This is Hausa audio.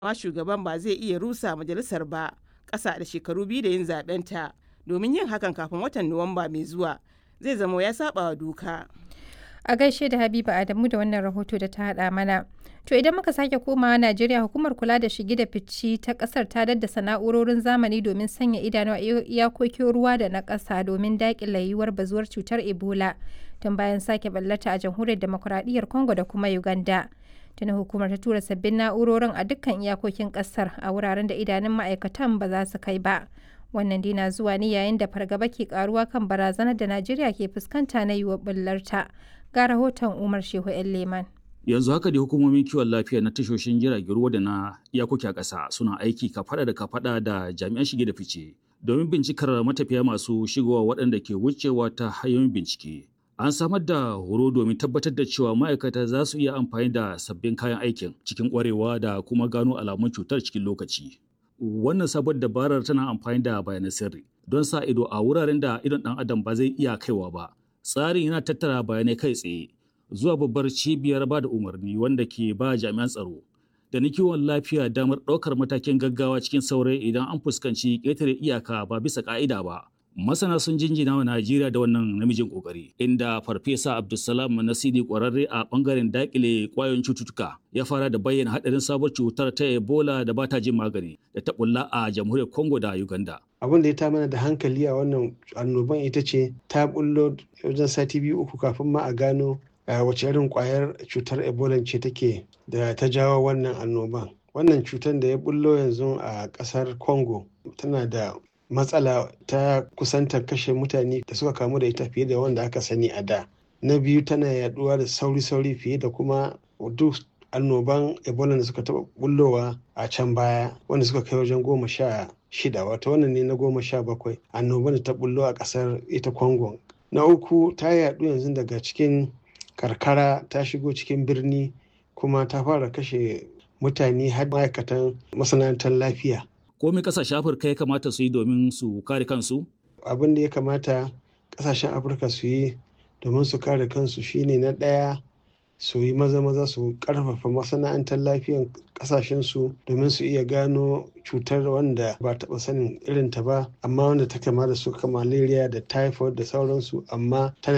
amma shugaban ba zai iya rusa majalisar ba ƙasa da shekaru biyu da yin zaɓenta domin yin hakan kafin watan nuwamba mai zuwa zai zama ya saba wa doka a gaishe da habiba adamu da wannan rahoto da ta haɗa mana to idan muka sake komawa najeriya hukumar kula da shige da fici ta kasar ta daddasa na'urorin zamani domin sanya idanu a iyakokin ruwa da na ƙasa domin daƙile yiwuwar bazuwar cutar ebola tun bayan sake ballata a jamhuriyar demokuraɗiyyar congo da kuma uganda tuni hukumar ta tura sabbin na'urorin a dukkan iyakokin ƙasar a wuraren da idanun ma'aikatan ba za su kai ba wannan dai na zuwa ne yayin da fargaba ke karuwa kan barazanar da najeriya ke fuskanta na yiwuwar bullarta ga rahoton umar shehu yan leman yanzu haka da hukumomin kiwon lafiya na tashoshin jiragen ruwa da na iyakoki a ƙasa suna aiki kafada da kafada da jami'an shige da fice domin bincikar matafiya masu shigowa waɗanda ke wucewa ta hanyoyin bincike an samar da horo domin tabbatar da cewa ma'aikata za su iya amfani da sabbin kayan aikin cikin ƙwarewa da kuma gano alamun cutar cikin lokaci wannan sabon dabarar tana amfani da bayanan sirri don sa ido a wuraren da idon ɗan adam ba zai iya kaiwa ba tsarin yana tattara bayanai kai tsaye zuwa babbar cibiyar ba da umarni wanda ke ba jami'an tsaro da na kiwon lafiya damar ɗaukar matakin gaggawa cikin saurayi idan an fuskanci ƙetare iyaka ba bisa ƙa'ida ba. Masana sun jinjina wa Najeriya da wannan namijin ƙoƙari, inda Farfesa Abdulsalam Nasidi ƙwararre a ɓangaren daƙile ƙwayoyin cututtuka ya fara da bayyana haɗarin sabuwar cutar ta Ebola da ba ta jin magani da ta ɓulla a jamhuriyar Congo da Uganda. abin da ya ta mana da hankali a wannan annoban ita ce ta bullo wajen sati biyu uku kafin ma a gano wace irin kwayar cutar ebola ce take da ta jawo wannan annoban wannan cutar da ya bullo yanzu a kasar congo tana da matsala ta kusanta kashe mutane da suka kamu da ita fiye da wanda aka sani a da na biyu tana yaduwa da sauri-sauri fiye da kuma duk annoban ebola da suka taba bullowa a can baya wanda suka kai wajen goma sha shida wato wannan ne na goma sha bakwai annoban da ta bullo a kasar ita congo na uku ta yadu yanzu daga cikin karkara ta shigo cikin birni kuma ta fara kashe mutane har ma'aikatan masana'antar lafiya. Komai kasashen Afirka ya kamata su yi domin su kare kansu? Abin da ya kamata kasashen Afirka su yi domin su kare kansu shine na ɗaya su yi maza-maza su karfafa masana'antar lafiyan kasashensu domin su iya gano cutar wanda ba taɓa sanin irinta ba amma wanda ta kama da su malaria da typhoid da sauransu amma tana